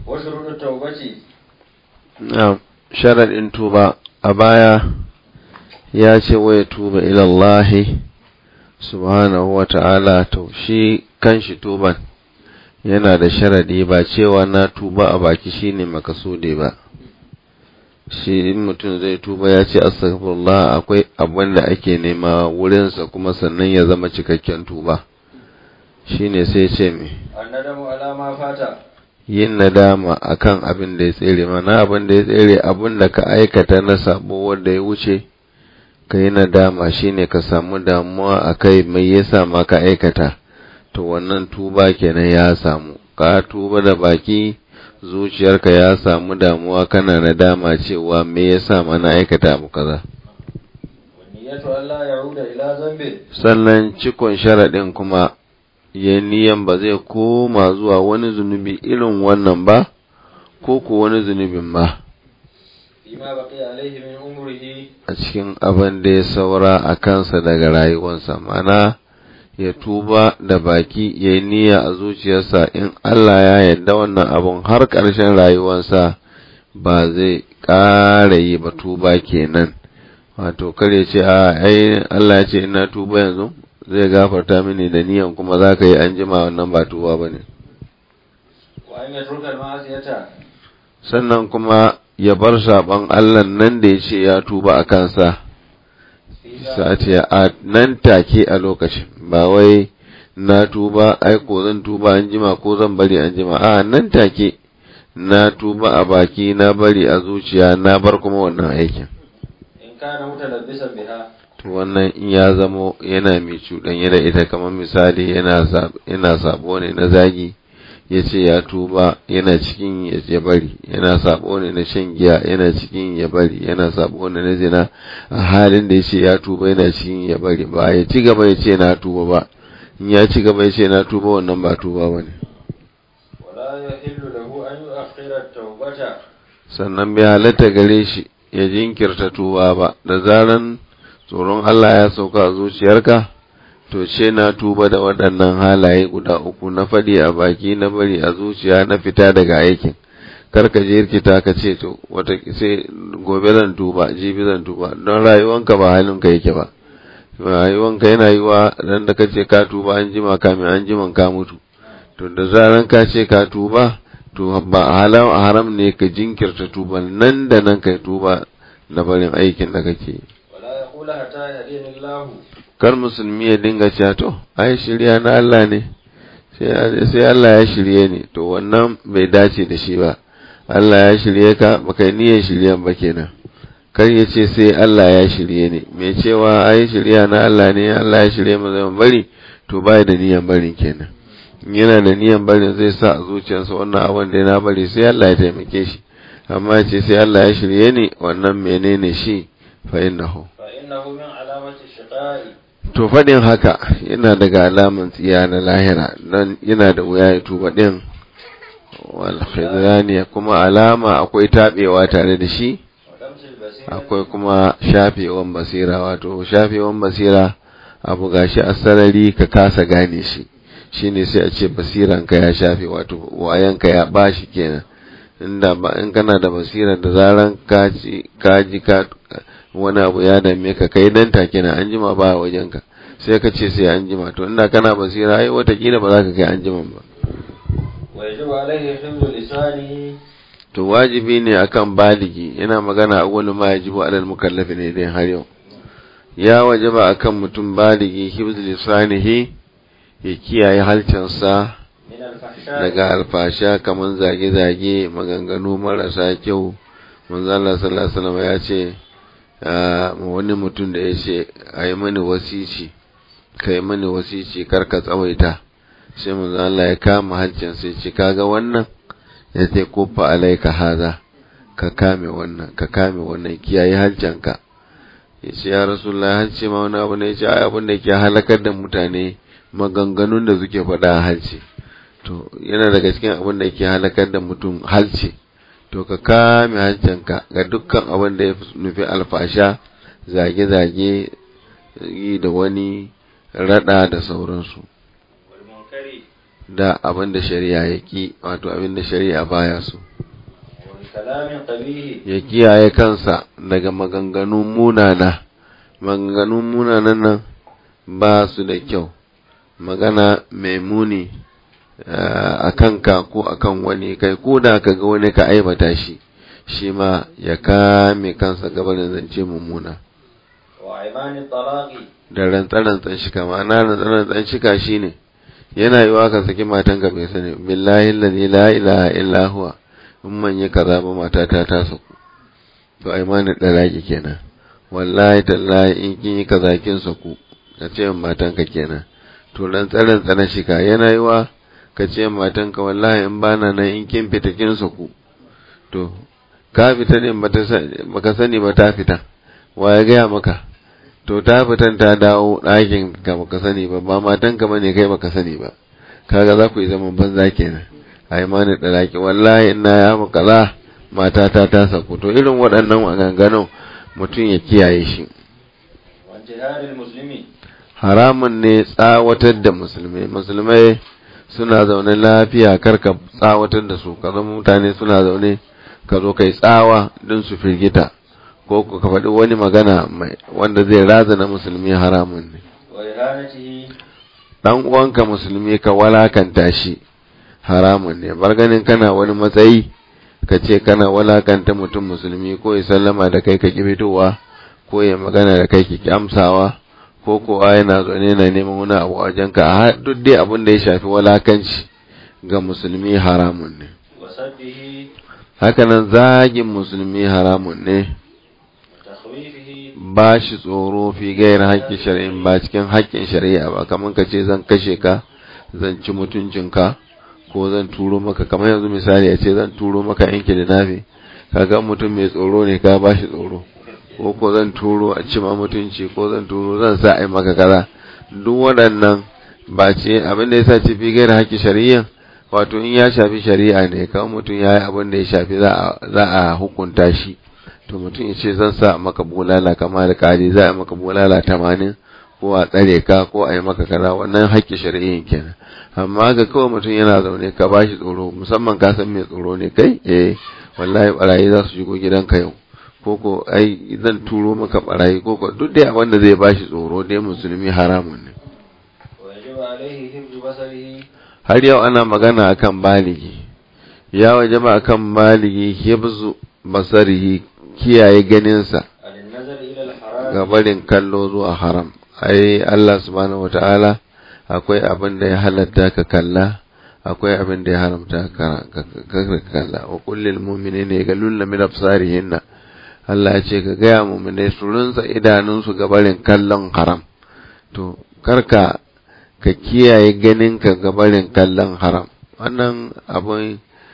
وشروط التوبة na sharaɗin tuba a baya ya ce wai tuba ilallahi subhanahu wa ta'ala to shi kanshi tuban yana da sharaɗi ba cewa na tuba a baki shine makasude ba shi in mutum zai tuba ya ce astaghfirullah akwai abin da ake nema wurinsa kuma sannan ya zama cikakken tuba shine sai ce me الندم على ما فات yin nadama akan abin da ya tsere mana abin da ya tsere abin da ka aikata na sabo wanda ya wuce ka yi nadama shine ka samu damuwa a kai mai yasa ma ka aikata to wannan tuba kenan ya samu ka tuba da baki zuciyarka ya samu damuwa kana nadama cewa me yasa ma na aikata abu kaza والنية ألا يعود إلى ذنب sannan cikon sharaɗin kuma ya niyan ba zai koma zuwa wani zunubi irin wannan ba ko ko wani zunubin ba فيما بقي عليه من عمره a cikin abin da ya saura a kansa daga rayuwarsa mana ya tuba da baki ya yi niyya a zuciyarsa in Allah ya yarda wannan abun har ƙarshen rayuwarsa ba zai ƙara yi ba tuba kenan wato kar ya ce a ai Allah ya ce ina tuba yanzu zai gafarta mini da niyan kuma za ka yi an jima wannan ba tuba ba ne وأن يترك المعصية sannan kuma ya bar saɓon Allah nan da ya ce ya tuba a kansa فيما sa'ati a nan take a lokacin ba wai na tuba ai ko zan tuba an jima ko zan bari an jima a nan take na tuba a baki na bari a zuciya na bar kuma wannan aikin إن كان متلبسا بها to wannan in ya zamo yana mai cuɗanye da ita kamar misali yana sab- yana sabo ne na zagi ya ce ya tuba yana cikin ya ya bari yana sabo ne na shan giya yana cikin ya bari yana sabo ne na zina a halin da ya ce ya tuba yana cikin ya bari ba ya ci gaba ya ce na tuba ba in ya ci gaba ya ce na tuba wannan ba tuba ba ne ولا يحل له أن يؤخر التوبة sannan bai halatta gare shi ya jinkirta tuba ba da zaran tsoron Allah ya sauka a zuciyarka to ce na tuba da waɗannan halaye guda uku na faɗi a baki na bari a zuciya na fita daga aikin kar ka je rikita ka ce to wata sai gobe zan tuba jibi zan tuba don rayuwanka ba halinka yake ba rayuwanka yana yiwa dan da kace ka tuba an jima kamin an jiman ka mutu to da zaran ka ce ka tuba to ba halam haram ne ka jinkirta tuba nan da nan kai tuba na barin aikin da kake yi ولا يقول حتى يهديني الله kar musulmi ya dinga cewa to ai shirya na Allah ne sai sai Allah ya shirye ni to wannan bai dace da shi ba Allah ya shirye ka baka yi niyyar shiryan ba kenan kar ya ce sai Allah ya shirye ni mai cewa ai shirya na Allah ne Allah ya shirye mu zama bari to bai da niyyar barin kenan in yana da niyyar barin zai sa a zuciyarsa wannan abin da na bari sai Allah ya taimake shi amma ya ce sai Allah ya shirye ni wannan menene shi fa innahu فإنه من علامة الشقاء To faɗin haka yana daga alaman tsiya na lahira don yana da wuya ya tuba ɗin walhizaniya kuma alama akwai taɓewa tare da shi ولمس البصيرة akwai kuma shafewan basira wato shafewan basira abu gashi a sarari ka kasa gane shi shine sai a ce basiranka ya shafe wato wayanka ya bashi kenan inda ba in kana da basira da zaran ka ji ka ji ka wani abu ya dame ka kai dan take na an jima ba wajenka sai ka ce sai an jima to inda kana basira ai watakila ba za ka kai an jima ba ويجب عليه حفظ لسانه to wajibi ne akan baligi yana magana a wani ma yajibu alal mukallafi ne dai har yau ya wajaba akan mutum baligi hibz lisanihi ya kiyaye halcinsa من الفحشاء daga alfasha kamar zage-zage maganganu marasa kyau manzo Allah sallallahu alaihi wasallam ya ce ah, wani mutum da ya ce ayi mani wasici kai mani wasici kar ka tsawaita sai manzo Allah ya kama hancin sai ce kaga wannan ya ce kofa alaika haza ka kame wannan ka kame wannan kiyaye hancinka ya ce ya rasulullah hanci ma wani abu ne ya ce ai abin da ke halakar da mutane maganganun da suke faɗa a halci to yana daga cikin abin da ke halakar da mutum halce to ka kame hancinka ga dukkan abin da ya nufi alfasha zage-zage yi da wani rada da sauransu والمنكر da abin da shari'a ya ki wato abin da shari'a baya so وبكلام قبيح ya kiyaye kansa daga maganganun munana maganganun munanan nan ba su da kyau magana mai muni a kanka ko akan wani kai ko da ka ga wani ka aibata shi shi ma ya kame kansa gabanin zance mummuna وعمان الطلاق da rantsarantsan shika ma'ana rantsarantsan shika shi ne yana yiwa ka saki matanka bai sani billahi lalzi la ilaha illa huwa in man yi kaza ba matata ta saku to ai mani dalaki kenan wallahi tallahi in kin yi kaza kin saku ka ce matanka kenan to rantsarantsan shika yana yiwa ka ce matanka wallahi in bana nan in kin fita kin saku to ka fita ne baka sani ba ta fita wa ya gaya maka to ta fitan ta dawo ɗakin ka baka sani ba ba matan ka bane kai baka sani ba kaga za ku yi zaman banza kenan ai mani dalaki wallahi ina ya mu kaza matata ta saku to irin waɗannan maganganun mutum ya kiyaye shi وانتهار المسلمين haramun ne tsawatar da musulmai musulmai suna zaune lafiya karka tsawatar da su ka zama mutane suna zaune ka zo kai tsawa don su firgita ko ka faɗi wani magana mai wanda zai razana musulmi haramun ne وإهانته dan uwanka musulmi ka walakanta shi haramun ne bar ganin kana wani matsayi ka ce kana walakanta mutum musulmi ko ya sallama da kai ka ki fitowa ko ya magana da kai ki amsawa ko kowa yana zaune na neman wani abu a wajenka a duk dai abin da ya shafi walakanci ga musulmi haramun ne وسبه hakanan zagin musulmi haramun ne وتخويفه ba shi tsoro fi gairar haƙƙin shari'in ba cikin haƙƙin shari'a ba kamar ka ce zan kashe ka zan ci mutuncinka ko zan turo maka kamar yanzu misali a ce zan turo maka yanki da nafi kaga mutum mai tsoro ne ka ba shi tsoro ko ko zan turo a ci ma mutunci ko zan turo zan sa a yi maka kaza duk waɗannan ba ce abin da ya sa ce fi gairar haƙƙin shari'a wato in ya shafi shari'a ne kawai mutum ya yi abin da ya shafi za a hukunta shi to mutum ya ce zan sa maka bulala kama da kari za a maka bulala tamanin ko a tsare ka ko a yi maka kaza wannan haƙƙi shari'in kenan amma ga kawai mutum yana zaune ka ba shi tsoro musamman ka san mai tsoro ne kai eh wallahi barayi za su shigo gidanka yau ko ko ai zan turo maka barayi ko ko duk dai abin da zai ba shi tsoro dai musulmi haramun ne ويجب عليه حفظ بصره har yau ana magana akan baligi ya wajaba akan baligi hibzu basarihi kiyaye ganinsa عن النظر إلى الحرام ga barin kallo zuwa haram ai Allah subhanahu wataala akwai abin da ya halatta ka kalla akwai abin da ya haramta ka ka kalla wa kullil mu'minina yaghullu min absarihinna Allah ya ce ka gaya mu'minai su rinsa idanunsu ga barin kallon haram to karka ka kiyaye ganinka ga barin kallon haram wannan abin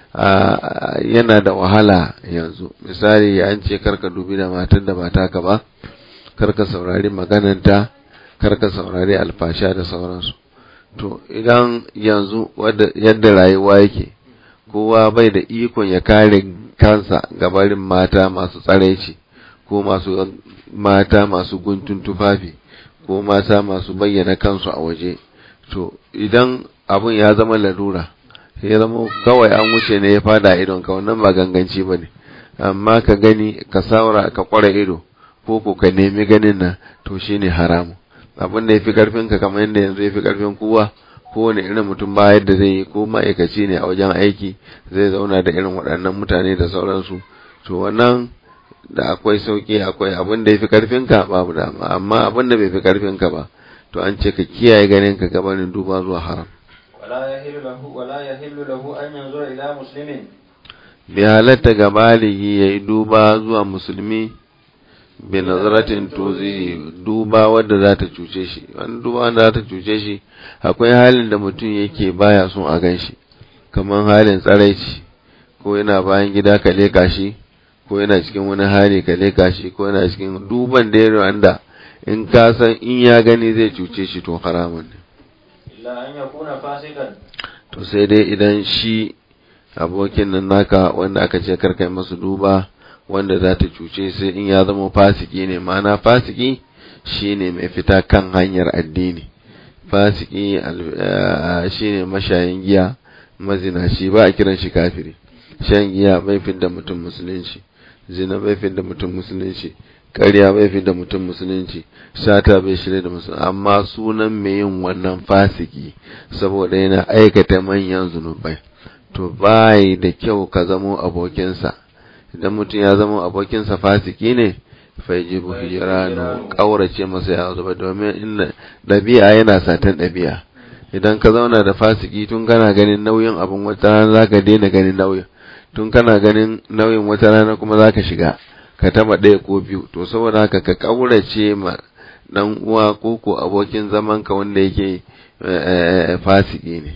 yana da wahala yanzu misali an ce karka dubi da matan da ba taka ba karka saurari magananta karka saurari alfasha da sauransu to idan yanzu yadda rayuwa yake kowa bai da ikon ya kare kansa gabarin mata masu tsaraici ko masu mata masu guntun tufafi ko mata masu bayyana kansu a waje to idan abun ya zama larura ya zama kawai an wuce ne ya fada idon ka wannan ba ganganci ba ne amma ka gani ka saura ka kware ido ko ko ka nemi ganin nan to shine haramu abin da ya fi karfin ka kamar yadda yanzu ya fi karfin kowa kowane irin mutum ba yadda zai yi ko ma'aikaci ne a wajen aiki zai zauna da irin waɗannan mutane da sauransu to wannan da akwai sauki akwai abin da ya fi karfin ka babu dama amma abin da bai fi karfin ka ba to an ce ka kiyaye ganin ka gabanin duba zuwa haram ولا يحل له ولا يحل له أن ينظر إلى مسلم bai halatta ga baligi ya yi duba zuwa musulmi bi nazaratin tuzi duba wadda za ta cuce shi wani duba wanda za ta cuce shi akwai halin da mutum yake baya son a gan shi kamar halin tsaraici ko yana bayan gida ka leka shi ko yana cikin wani hali ka leka shi ko yana cikin duban da ya wanda in ka san in ya gani zai cuce shi to haramun ne إلا أن يكون فاسقا to sai dai idan shi abokin nan naka wanda aka ce karkai masu duba wanda za ta cuce sai in ya zama fasiki ne ma'ana fasiki shine mai fita kan hanyar addini fasiki shine mashayin giya mazinaci ba a kiran shi kafiri shan giya bai fidda mutum musulunci zina bai fidda mutum musulunci ƙarya bai fidda mutum musulunci sata bai shirya da musulunci amma sunan mai yin wannan fasiki saboda yana aikata manyan zunubai to bai da kyau ka zamo abokinsa idan mutum ya zama abokinsa fasiki ne faijibu hijiranu ƙaurace masa ya zuba domin inda ɗabi'a yana satan ɗabi'a idan ka zauna da fasiki tun kana ganin nauyin abin wata rana za ka daina ganin nauyin tun kana ganin nauyin wata rana kuma za ka shiga ka taba ɗaya ko biyu to saboda haka ka ƙaurace ma ɗan uwa ko ko abokin zaman ka wanda yake fasiki ne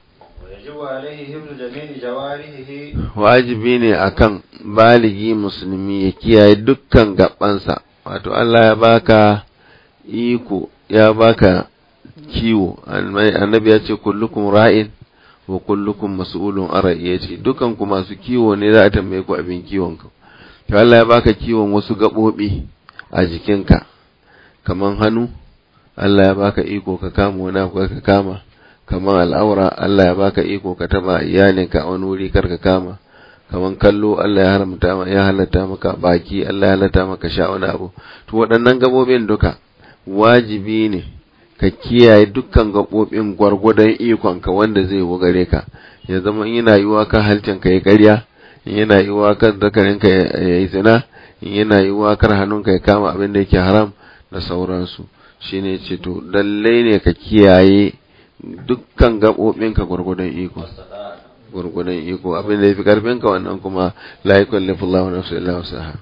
wajibi ne akan baligi musulmi ya kiyaye dukkan gabansa wato Allah ya baka iko ya baka kiwo annabi ya ce kullukum ra'in wa kullukum mas'ulun an ra'iyati dukan ku masu kiwo ne za a tambaye ku abin kiwon ku to Allah ya baka kiwon wasu gabobi a jikinka kaman hannu Allah ya baka iko ka kama wani abu ka kama kaman al'aura Allah ya baka iko ka taba iyalinka a wani wuri kar ka kama kaman kallo Allah ya haramta ya halatta maka baki Allah ya halatta maka sha wani abu to waɗannan gabobin duka wajibi ne ka kiyaye dukkan gaɓoɓin gwargwadon ikonka wanda zai gare ka ya zama in yana yiwuwa kan halcin ka ya karya in yana yiwuwa kan zakarin ka ya yi zina in yana yiwuwa kan hannun ka ya kama abin da yake haram da sauransu shine ce to lallai ne ka kiyaye dukkan gaɓoɓin ka gwargwadon iko gwargwadon iko abin da ya fi karfin ka wannan kuma la yukallifu Allahu nafsan illa wusaha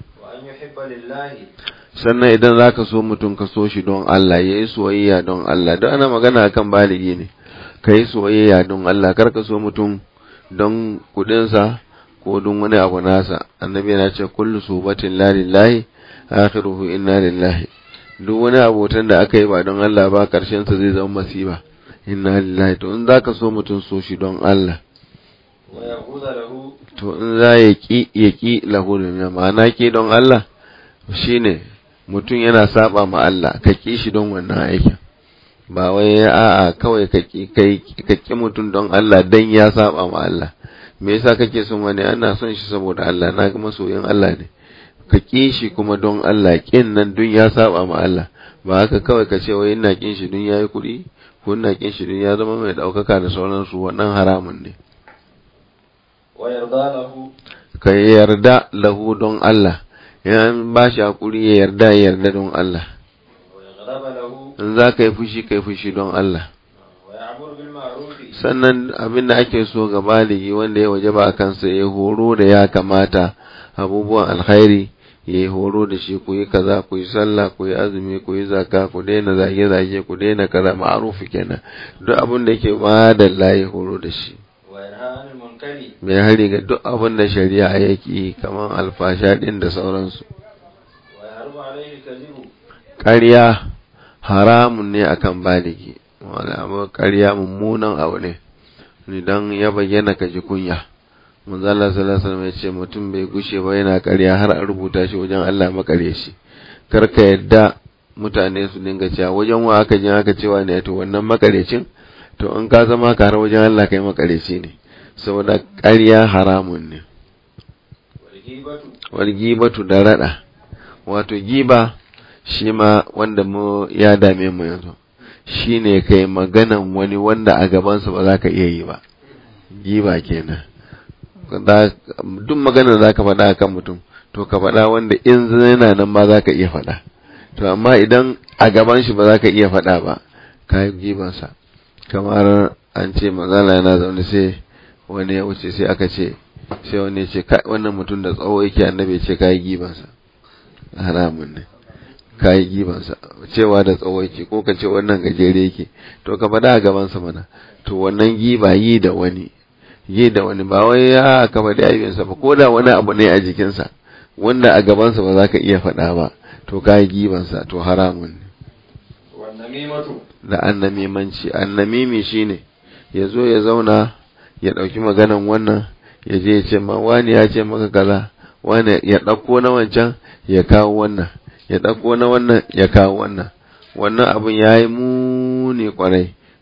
sannan idan za ka so mutum ka so shi don Allah ya yi soyayya don Allah don ana magana akan baligi ne ka yi soyayya don Allah kar ka so mutum don kudinsa ko don wani abu nasa annabi yana ce kullu subatin la lillahi akhiruhu inna lillahi duk wani abotan da aka yi ba don Allah ba karshen sa zai zama masiba inna lillahi to in zaka so mutum so shi don Allah to in za ya ki ya ki lahu ma'ana ki don Allah shine mutum yana saba ma Allah ka ki shi don wannan aikin ba wai a'a kawai ka ki kai ka ki mutum don Allah dan ya saba ma Allah me yasa kake son wani ana son shi saboda Allah na ga masoyin Allah ne ka ki shi kuma don Allah kin nan dun ya saba ma Allah ba haka kawai ka ce wai ina kin shi dun yayi kuɗi ko ina kin shi dun ya zama mai daukaka da sauransu wannan haramun ne ka yarda lahu don Allah in ba shi hakuri ya yarda ya yarda don Allah in za ka yi fushi ka yi fushi don Allah sannan abin da ake so ga baligi wanda ya waje ba a kansa ya horo da ya kamata abubuwan alkhairi ya yi horo da shi ku yi kaza ku yi sallah ku yi azumi ku yi zaka ku daina zage-zage ku daina kaza ma'arufi kenan duk abin da yake ba da layi horo da shi mai hari ga duk abin da shari'a yake kamar alfasha din da sauransu ƙarya haramun ne akan baligi wala ƙarya mummunan abu ne idan ya bayyana ka ji kunya manzo Allah sallallahu alaihi wasallam ya ce mutum bai gushe ba yana ƙarya har a rubuta shi wajen Allah makare shi kar ka yadda mutane su dinga cewa wajen wa aka jin aka cewa ne to wannan makarecin to in ka zama ka har wajen Allah kai makareci ne saboda ƙarya haramun ne wal gibatu da rada wato giba shi ma wanda mu ya dame mu yanzu shine kai maganan wani wanda a gabansa ba za ka iya yi ba giba kenan duk maganar za ka faɗa kan mutum to ka faɗa wanda in yana nan ma za ka iya faɗa to amma idan a gaban shi ba za ka iya faɗa ba ka yi gibansa kamar an ce mazala yana zaune sai wani ya wuce sai aka ce sai wani ya ce wannan mutum da tsawo yake annabi ce ka yi gibansa haramun ne ka yi gibansa cewa da tsawo yake ko ka ce wannan gajere yake to ka faɗa a gabansa mana to wannan giba yi da wani yi da wani ba wai ya ka faɗi aibinsa ba ko da wani abu ne a jikinsa wanda a gabansa ba za ka iya faɗa ba to ka yi gibansa to haramun ne da annamimanci annamimi shine ya zo ya zauna ya ɗauki maganan wannan ya je ya ce ma wani ya ce maka kaza wani ya ɗauko na wancan ya kawo wannan ya ɗauko na wannan ya kawo wannan wannan abin ya yi muni kwarai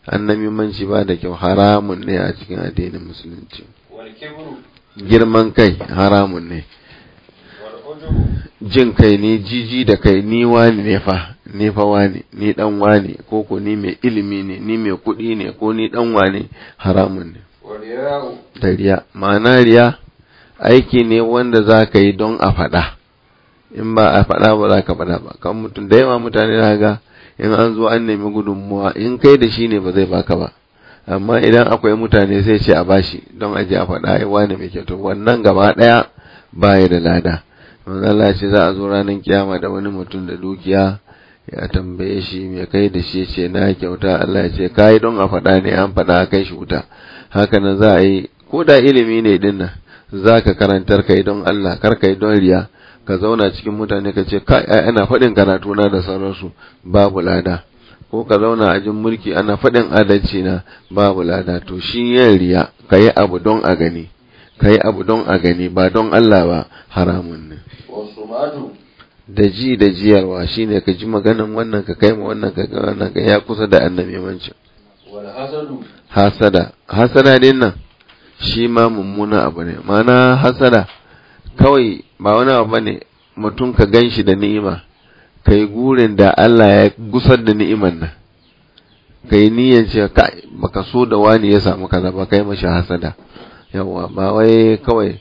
annamimanci ba da kyau haramun ne a cikin addinin musulunci wal kibru girman kai haramun ne wal ujubu jin kai ne jiji da kai ni wani ne fa ni fa wani ni dan wani ko ko ni mai ilimi ne ni mai kuɗi ne ko ni dan wani haramun ne wal ya'u da riya ma'ana riya aiki ne wanda za ka yi don a faɗa in ba a faɗa ba za ka faɗa ba kan mutum da yawa mutane na ga in an zo an nemi gudunmuwa in kai da shi ne ba zai baka ba amma idan akwai mutane sai ce a bashi don aje a faɗa ai wani mai kyau to wannan gaba ɗaya baya da lada manzo Allah ce za a zo ranar kiyama da wani mutum da dukiya ya tambaye shi me kai da shi ce na kyauta Allah ya ce kai don a faɗa ne an faɗa kai shi wuta haka nan za a yi ko da ilimi ne din nan za ka karantar kai don Allah kar kai don riya ka zauna cikin mutane ka ce kai ai ana faɗin karatu na da sauransu babu lada ko ka zauna a jin mulki ana faɗin adalci na babu lada to shi yin riya ka yi abu don a gani ka yi abu don a gani ba don Allah ba haramun ne wasu matu da ji da jiyarwa shine ka ji maganan wannan ka kai ma wannan ka ga wannan ka ya kusa da annabi mancin wal hasadu hasada hasada din nan shi ma mummuna abu ne mana hasada kawai ba wani abu bane mutum ka gan shi da ni'ima kai gurin da Allah ya gusar da ni'iman nan kai niyyar ce ka baka so da wani ya samu kaza ba kai mashi hasada yawa ba wai kawai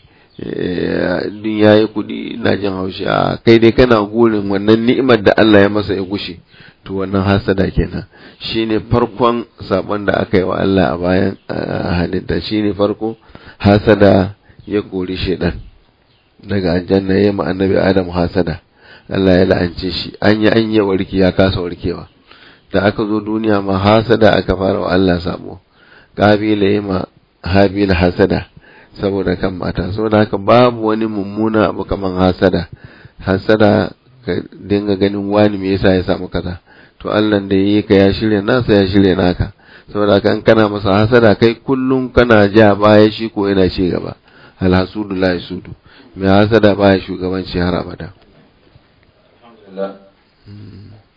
din yayi kudi na jin haushi a kai dai kana gurin wannan ni'imar da Allah ya masa ya gushe to wannan hasada kenan shine farkon sabon da aka yi wa Allah a bayan halitta shine farko hasada ya kori shedan daga aljanna ya ma annabi Adam hasada Allah ya la'ance shi an yi an yi warki ya kasa warkewa da aka zo duniya ma hasada aka fara wa Allah sabo kabila ya ma habila hasada saboda kan mata saboda haka babu wani mummuna abu kaman hasada hasada ka dinga ganin wani me yasa ya samu kaza to Allah da yi ka ya shirya nasa ya shirya naka saboda haka in kana masa hasada kai kullum kana ja baya shi ko yana ci gaba alhasudu la yasudu mai hasada baya shugabanci har abada alhamdulillah